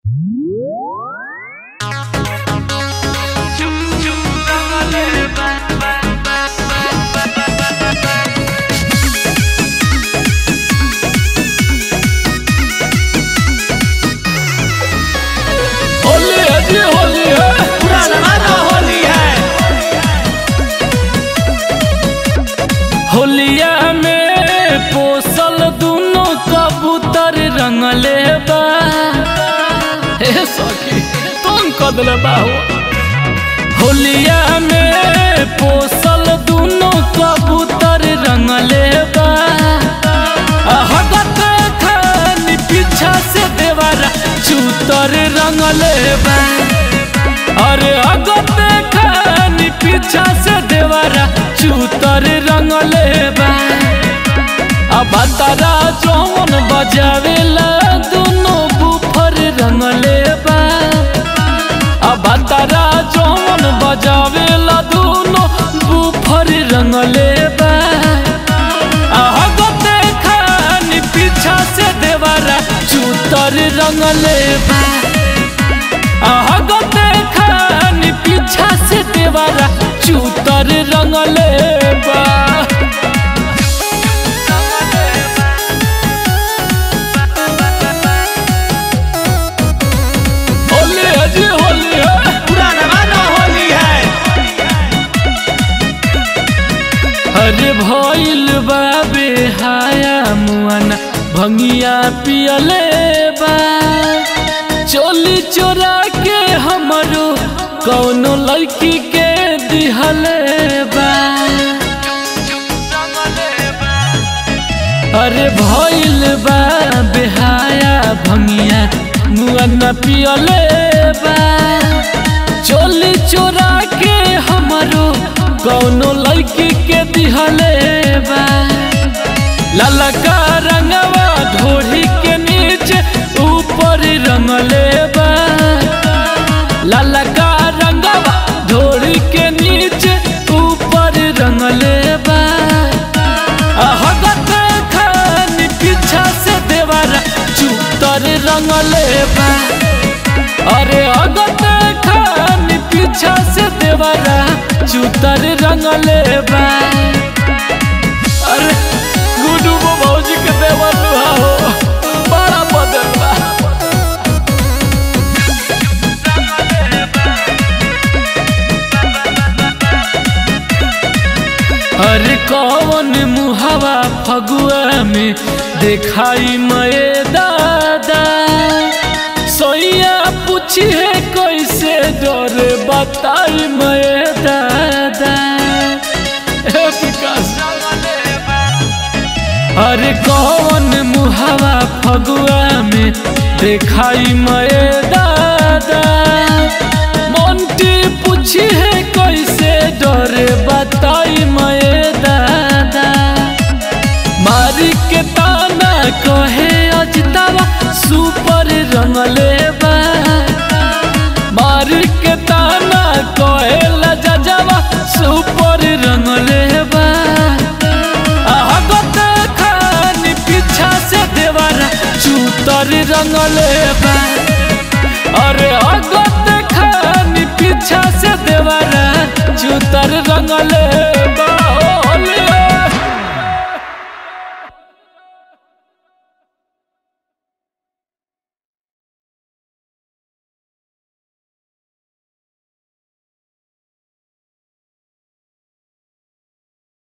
ये होली है पूरा जमाना होली है होलिया में पोसल दोनों कबूतर रंगले बा हे सखी तुम कदल बाहो होलिया में पोसल दोनों कबूतर रंगले बा हगत खानी पीछा से देवारा चूतर रंगले बा अरे अगत खानी पीछा से देवारा चूतर रंगले बा अब तारा जौन बजावेला दोनों बुफर रंगले बा अब तारा जौन बजावेला दोनों बुफर रंगले बा अगत खानी पीछा से देवारा चूतर रंगले बा अहगत खानी पीछा से देवारा चूतर रंगले बा होली है जी होली है पूरा जमाना होली है अरे भइल बा बेहाया मुआना भंगिया पियले बा चोली चोरा के हमरो कौनो लड़की के दिहले बा अरे भइल बा बेहाया भंगिया मुआना पियले बा चोली चोरा के हमरो कौनो लड़की के दिहले बा ललका रंगवा ढोढ़ी के नीचे ऊपर रंगले बा ललका रंगवा ढोढ़ी के नीचे ऊपर रंगले बा अहगत खानी पीछा से देवारा चूतर रंगले बा अरे अगत खानी पीछा से देवारा चूतर रंगले बा अरे गुडू वो भौजी के देवर दुहा हो बड़ा बदल बा अरे कौन मुहावा फगुआ में देखाई मये दादा सोइया पूछी है कैसे डर बताई मये दादा हे विकास अरे कौन मुहावा फगुआ में देखाई मये दादा मोंटी पूछी है कैसे डरे बताई मये दादा मारी के ताना कहे अजतावा सुपर रंगले बा मारी के ताना कहे लजावा सुपर रंगले बा अहगत खानी पीछा से देवारा चूतर रंगले बा